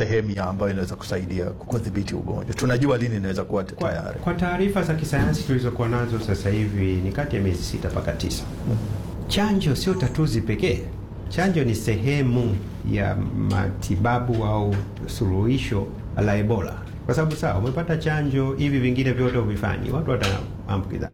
sehemu ya ambayo inaweza kusaidia kudhibiti ugonjwa? Tunajua lini inaweza kuwa Kwa, tayari? kwa taarifa za kisayansi tulizokuwa nazo sasa hivi ni kati ya miezi sita mpaka tisa. Chanjo sio tatuzi pekee. Chanjo ni sehemu ya matibabu au suluhisho la Ebola, kwa sababu sawa, umepata chanjo, hivi vingine vyote uvifanyi, watu wataambukiza.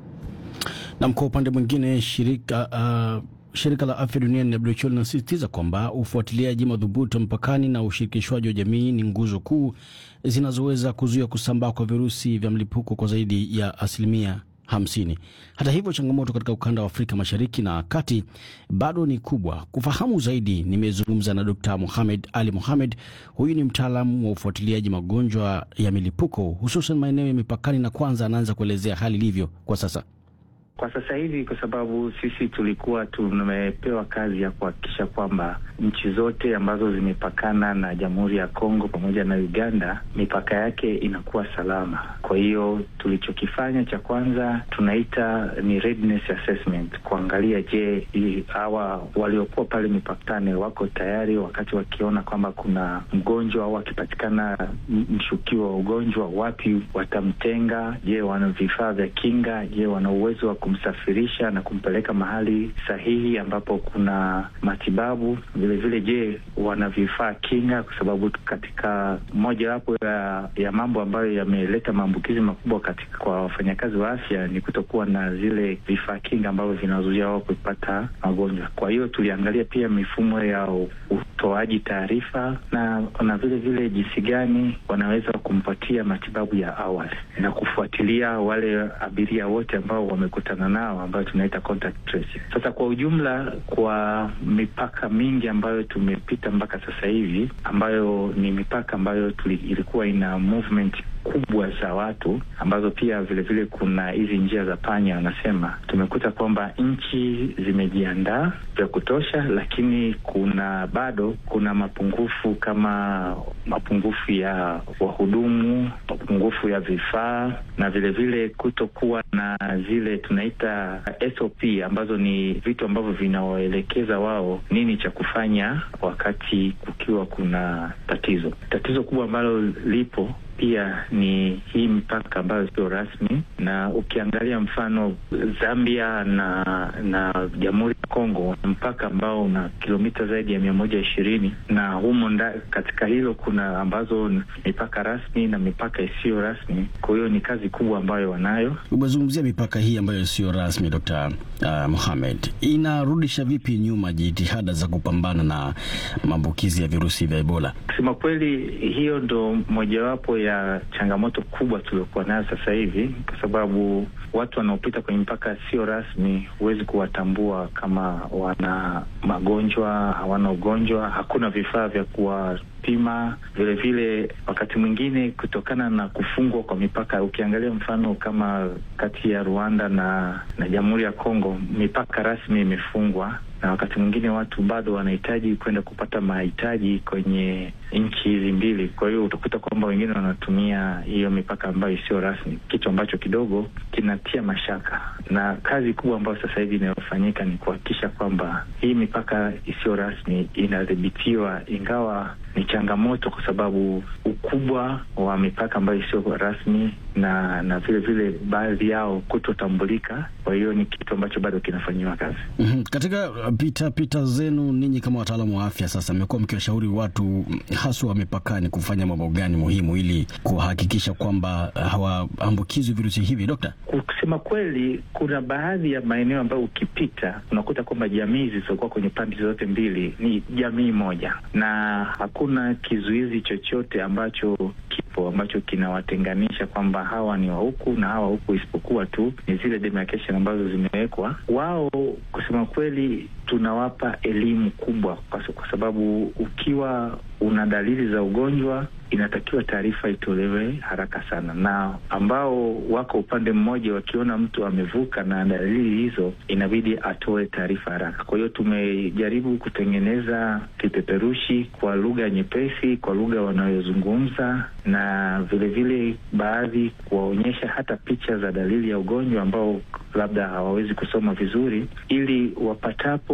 Na kwa upande mwingine shirika uh, shirika la afya duniani WHO linasisitiza kwamba ufuatiliaji madhubuti wa mpakani na ushirikishwaji wa jamii ni nguzo kuu zinazoweza kuzuia kusambaa kwa virusi vya mlipuko kwa zaidi ya asilimia hamsini. Hata hivyo, changamoto katika ukanda wa Afrika Mashariki na Kati bado ni kubwa. Kufahamu zaidi, nimezungumza na Dkt. Mohamed Ali Mohamed. Huyu ni mtaalamu wa ufuatiliaji magonjwa ya milipuko hususan maeneo ya mipakani, na kwanza anaanza kuelezea hali ilivyo kwa sasa. Kwa sasa hivi, kwa sababu sisi tulikuwa tumepewa kazi ya kuhakikisha kwamba nchi zote ambazo zimepakana na Jamhuri ya Kongo pamoja na Uganda, mipaka yake inakuwa salama. Kwa hiyo tulichokifanya cha kwanza tunaita ni readiness assessment, kuangalia je, hawa waliokuwa pale mipakani wako tayari, wakati wakiona kwamba kuna mgonjwa au akipatikana mshukiwa wa ugonjwa, wapi watamtenga? Je, wana vifaa vya kinga? Je, wana uwezo wa kumsafirisha na kumpeleka mahali sahihi ambapo kuna matibabu. Vile vile, je, wana vifaa kinga? Kwa sababu katika mojawapo ya, ya mambo ambayo yameleta maambukizi makubwa katika kwa wafanyakazi wa afya ni kutokuwa na zile vifaa kinga ambavyo vinazuia wao kupata magonjwa. Kwa hiyo tuliangalia pia mifumo ya utoaji taarifa na na vile vile jinsi gani wanaweza kumpatia matibabu ya awali na kufuatilia wale abiria wote ambao wamekutana nao ambayo tunaita contact tracing. Sasa kwa ujumla, kwa mipaka mingi ambayo tumepita mpaka sasa hivi, ambayo ni mipaka ambayo tuli, ilikuwa ina movement kubwa za watu ambazo pia vilevile vile kuna hizi njia za panya, wanasema tumekuta kwamba nchi zimejiandaa vya kutosha, lakini kuna bado kuna mapungufu kama mapungufu ya wahudumu, mapungufu ya vifaa na vilevile kutokuwa na zile tunaita SOP ambazo ni vitu ambavyo vinawaelekeza wao nini cha kufanya wakati kukiwa kuna tatizo. Tatizo kubwa ambalo lipo pia ni hii mipaka ambayo sio rasmi, na ukiangalia mfano Zambia na na Jamhuri ya Kongo, mpaka ambao una kilomita zaidi ya mia moja ishirini na humo nda, katika hilo kuna ambazo mipaka rasmi na mipaka isiyo rasmi. Kwa hiyo ni kazi kubwa ambayo wanayo. Umezungumzia mipaka hii ambayo sio rasmi, Dr. uh, Mohamed, inarudisha vipi nyuma jitihada za kupambana na maambukizi ya virusi vya Ebola? Kusema kweli, hiyo ndo mojawapo ya changamoto kubwa tuliokuwa nayo sasa hivi, kwa sababu watu wanaopita kwenye mpaka sio rasmi huwezi kuwatambua kama wana magonjwa, hawana ugonjwa, hakuna vifaa vya kuwapima. Vilevile wakati mwingine kutokana na kufungwa kwa mipaka, ukiangalia mfano kama kati ya Rwanda na na Jamhuri ya Kongo, mipaka rasmi imefungwa na wakati mwingine watu bado wanahitaji kwenda kupata mahitaji kwenye nchi hizi mbili. Kwa hiyo utakuta kwamba wengine wanatumia hiyo mipaka ambayo isiyo rasmi, kitu ambacho kidogo kinatia mashaka, na kazi kubwa ambayo sasa hivi inayofanyika ni kuhakikisha kwamba hii mipaka isiyo rasmi inadhibitiwa, ingawa ni changamoto kwa sababu ukubwa wa mipaka ambayo isiyo rasmi na na vile vile baadhi yao kutotambulika. Kwa hiyo ni kitu ambacho bado kinafanyiwa kazi. mm -hmm. Katika pita pita zenu ninyi kama wataalamu wa afya, sasa mmekuwa mkiwashauri watu haswa wa mipakani kufanya mambo gani muhimu ili kuhakikisha kwamba hawaambukizwi virusi hivi, Dokta? Kusema kweli, kuna baadhi ya maeneo ambayo ukipita unakuta kwamba jamii zilizokuwa kwenye pande zote mbili ni jamii moja, na hakuna kizuizi chochote ambacho kipo ambacho kinawatenganisha kwamba hawa ni wa huku na hawa huku, isipokuwa tu ni zile demarcation ambazo zimewekwa. Wao kusema kweli, tunawapa elimu kubwa, kwa sababu ukiwa una dalili za ugonjwa inatakiwa taarifa itolewe haraka sana, na ambao wako upande mmoja wakiona mtu amevuka na dalili hizo, inabidi atoe taarifa haraka. Kwa hiyo tumejaribu kutengeneza kipeperushi kwa lugha nyepesi, kwa lugha wanayozungumza, na vilevile baadhi kuwaonyesha hata picha za dalili ya ugonjwa ambao labda hawawezi kusoma vizuri, ili wapatapo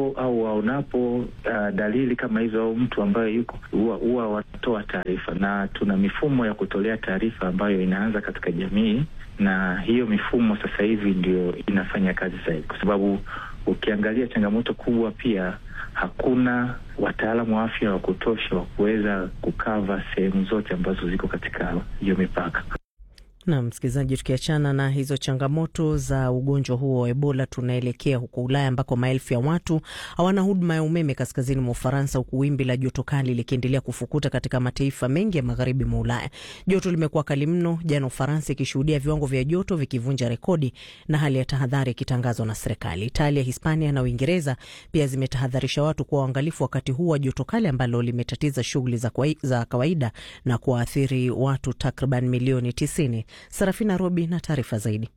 wasikiapo au waonapo uh, dalili kama hizo au mtu ambaye yuko huwa wanatoa taarifa, na tuna mifumo ya kutolea taarifa ambayo inaanza katika jamii, na hiyo mifumo sasa hivi ndio inafanya kazi zaidi, kwa sababu ukiangalia changamoto kubwa pia hakuna wataalamu wa afya wa kutosha wa kuweza kukava sehemu zote ambazo ziko katika hiyo mipaka. Na msikilizaji, tukiachana na hizo changamoto za ugonjwa huo wa Ebola, tunaelekea huko Ulaya ambako maelfu ya watu hawana huduma ya umeme kaskazini mwa Ufaransa, huku wimbi la joto kali likiendelea kufukuta katika mataifa mengi ya magharibi mwa Ulaya. Joto limekuwa kali mno, jana Ufaransa ikishuhudia viwango vya joto vikivunja rekodi na hali ya tahadhari ikitangazwa na serikali. Italia, Hispania na Uingereza pia zimetahadharisha watu kuwa waangalifu wakati huu wa joto kali ambalo limetatiza shughuli za, za kawaida na kuwaathiri watu takriban milioni tisini. Sarafina Robi na taarifa zaidi.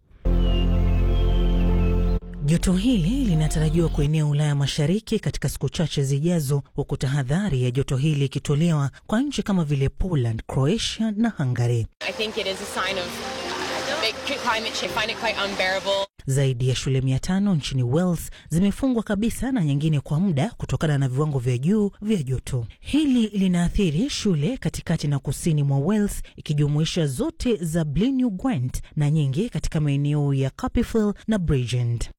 Joto hili linatarajiwa kuenea Ulaya Mashariki katika siku chache zijazo, huku tahadhari ya joto hili ikitolewa kwa nchi kama vile Poland, Croatia na Hungary. Zaidi ya shule mia tano nchini Wales zimefungwa kabisa na nyingine kwa muda kutokana na viwango vya juu vya joto. Hili linaathiri shule katikati na kusini mwa Wales, ikijumuisha zote za Blaenau Gwent na nyingi katika maeneo ya Carpifield na Bridgend.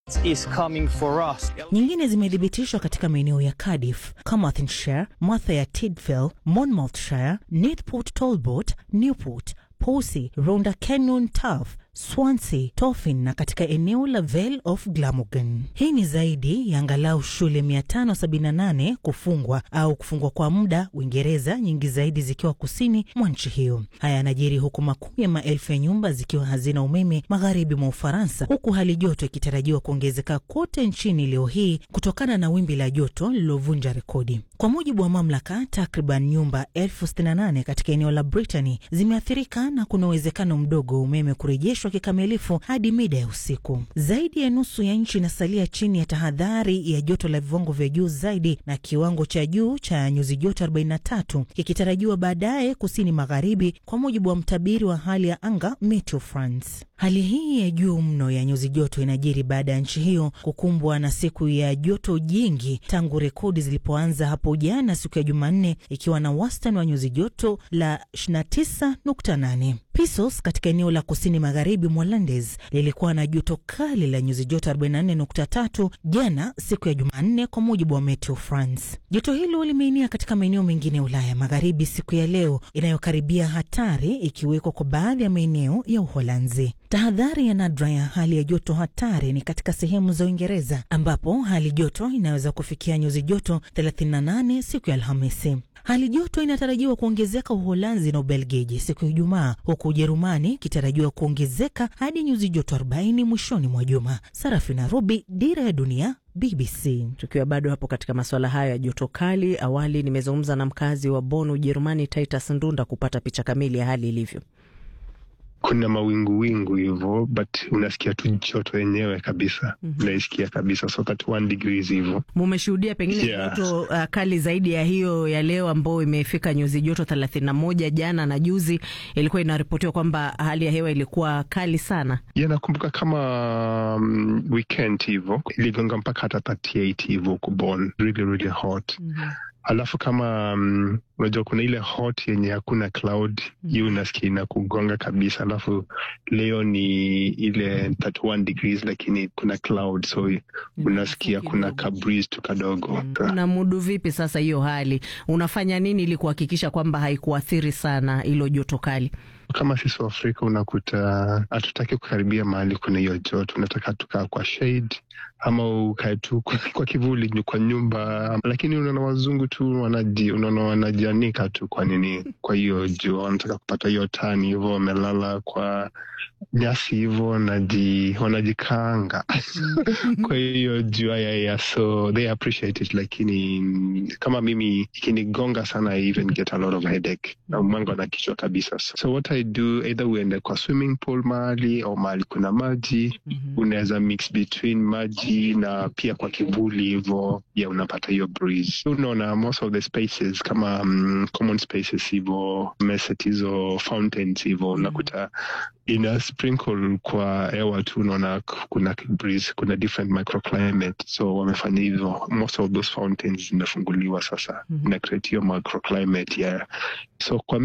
Nyingine zimethibitishwa katika maeneo ya Cardiff, Carmarthenshire, Merthyr Tydfil, Monmouthshire, Newport Talbot, Newport, Posey, Rhondda Canyon, Taff, Swansea, Tofin na katika eneo la Vale of Glamorgan. Hii ni zaidi ya angalau shule 578 kufungwa au kufungwa kwa muda Uingereza, nyingi zaidi zikiwa kusini mwa nchi hiyo. Haya yanajiri huku makumi ya maelfu ya nyumba zikiwa hazina umeme magharibi mwa Ufaransa, huku hali joto ikitarajiwa kuongezeka kote nchini leo hii kutokana na wimbi la joto lililovunja rekodi. Kwa mujibu wa mamlaka, takriban nyumba elfu sitini na nane katika eneo la Brittany zimeathirika na kuna uwezekano mdogo wa umeme kurejeshwa kikamilifu hadi mida ya usiku. Zaidi ya nusu ya nchi inasalia chini ya tahadhari ya joto la viwango vya juu zaidi, na kiwango cha juu cha nyuzi joto 43 kikitarajiwa baadaye kusini magharibi, kwa mujibu wa mtabiri wa hali ya anga Meteo France. Hali hii ya juu mno ya nyuzi joto inajiri baada ya nchi hiyo kukumbwa na siku ya joto jingi tangu rekodi zilipoanza hapo jana siku ya Jumanne, ikiwa na wastani wa nyuzi joto la 29.8. Pisos katika eneo la kusini magharibi mwa Landes lilikuwa na joto kali la nyuzi joto 44.3 jana siku ya Jumanne, kwa mujibu wa Meteo France. Joto hilo limeinia katika maeneo mengine ya Ulaya magharibi siku ya leo, inayokaribia hatari ikiwekwa kwa baadhi ya maeneo ya Uholanzi. Tahadhari ya nadra ya hali ya joto hatari ni katika sehemu za Uingereza ambapo hali joto inaweza kufikia nyuzi joto 38 siku ya Alhamisi. Hali joto inatarajiwa kuongezeka Uholanzi na Ubelgiji siku ya Ijumaa, huku Ujerumani ikitarajiwa kuongezeka hadi nyuzi joto 40 mwishoni mwa juma. Sarafina Robi, Dira ya Dunia, BBC. Tukiwa bado hapo katika masuala hayo ya joto kali, awali nimezungumza na mkazi wa Bonn, Ujerumani, Titus Ndunda kupata picha kamili ya hali ilivyo. Kuna mawingu wingu hivyo, but unasikia tu joto yenyewe kabisa. mm -hmm. Unaisikia kabisa so that one degrees hivyo. Mumeshuhudia pengine Yeah. joto uh, kali zaidi ya hiyo ya leo ambayo imefika nyuzi joto thelathini na moja. Jana na juzi ilikuwa inaripotiwa kwamba hali ya hewa ilikuwa kali sana. Ya, nakumbuka kama um, weekend hivyo iligonga mpaka hata 38 hivyo huko Bonn, really really hot. Alafu kama um, unajua kuna ile hot yenye hakuna cloud hiyo unasikia inakugonga kabisa. Alafu leo ni ile 31 degrees lakini kuna cloud so unasikia kuna ka breeze tu kadogo. Unamudu vipi sasa hiyo hali? Unafanya nini ili kuhakikisha kwamba haikuathiri sana hilo joto kali? Kama sisi wa Afrika unakuta hatutaki kukaribia mahali kuna hiyo joto, unataka tukaa kwa shade ama ukae tu kwa, kwa kivuli ni kwa nyumba, lakini unaona wazungu tu wanaji, unaona wanajianika tu kwa nini, kwa hiyo jua, wanataka kupata hiyo tani hivyo, wamelala kwa nyasi hivyo, wanaji, wanajikaanga kwa hiyo jua ya, ya so they appreciate it, lakini kama mimi ikinigonga sana I even get a lot of headache na mwango na kichwa kabisa, so what I I do either uende kwa swimming pool mahali au mahali kuna maji Mhm. unaweza mix between maji na pia kwa kivuli hivo ya unapata hiyo breeze unaona most of the spaces kama um, common spaces hivo meset hizo fountains hivo unakuta ina sprinkle kwa hewa tu unaona k- kuna breeze kuna different microclimate so wamefanya hivyo most of those fountains zimefunguliwa sasa Mhm. ina create hiyo microclimate yeah so kwa